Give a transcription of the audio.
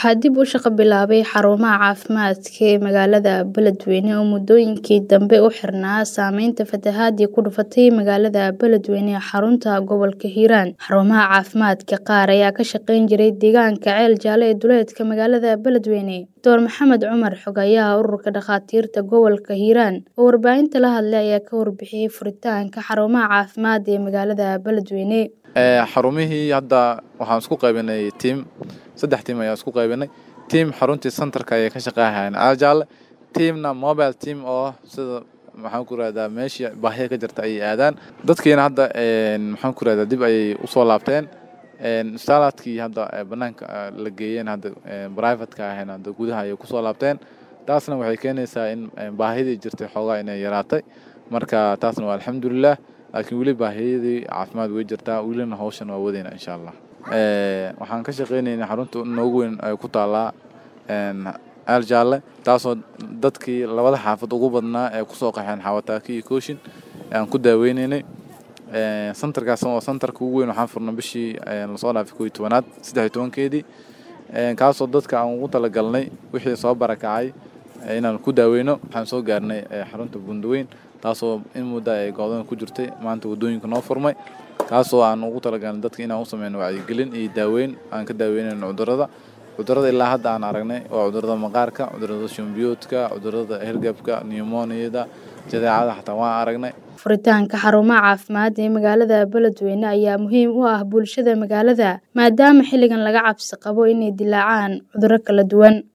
Waxaa dib u shaqo bilaabay xarumaha caafimaadka ee magaalada Beledweyne oo muddooyinkii dambe u xirnaa saameynta fatahaadii ku dhufatay magaalada Beledweyne ee xarunta gobolka Hiiraan. Xarumaha caafimaadka qaar ayaa ka shaqayn jiray deegaanka Ceel Jaalle ee duleedka magaalada Beledweyne. Dr Maxamed Cumar Xogayaha Ururka Dhakhaatiirta Gobolka Hiiraan oo warbaahinta la hadlay ayaa ka warbixiyay furitaanka xarumaha caafimaad ee magaalada Beledweyne. xarumihii hadda waxaan isku qaybinay tiim saddex tiim ayaa isku qaybinay tiim xaruntii centerka ayay ka shaqeynayaan aajaale tiimna mobile team oo sida maxaan ku rahdaa meeshii baahida ka jirta ayay aadaan dadkiina hadda maxaan ku rahdaa dib ayay usoo laabteen istaaladkii hadda banaanka la geeyeen hadda privateka ahayn hadda gudaha ayay kusoo laabteen taasna waxay keenaysaa in baahidii jirtay xoogaa inay yaraatay marka taasna waa alxamdulilah laakiin weli baahiyadii caafimaad way jirtaa welina hawshan waa wadayna insha allah waxaan ka shaqeynaynaa xarunta noogu weyn ay ku taallaa ceel jaalle taasoo dadkii labada xaafad ugu badnaa ee kusoo qaxeen xawataaki iyo kooshin aan ku daaweynaynay centerkaas oo centerka ugu weyn waxaan furnay bishii lasoo dhaafay koo iyo tobanaad saddex iyo tobankeedii kaasoo dadka aan ugu talagalnay wixii soo barakacay inaan ku daaweyno waxaan soo gaarnay xarunta bundaweyn taasoo in muddo ay go'doon ku jirtay maanta waddooyinka noo furmay kaasoo aan ugu talagalnay dadka inaan u sameyno wacyigelin iyo daaweyn aan ka daaweynayno cudurrada cudurrada ilaa hadda aan aragnay waa cudurrada maqaarka cudurrada shumbiyoodka cudurrada hergabka pneumoniyada jadeecada xataa waan aragnay furitaanka xarumaha caafimaad ee magaalada Beledweyne ayaa muhiim u ah bulshada magaalada maadaama xilligan laga cabsi qabo inay dilaacaan cudurro kala duwan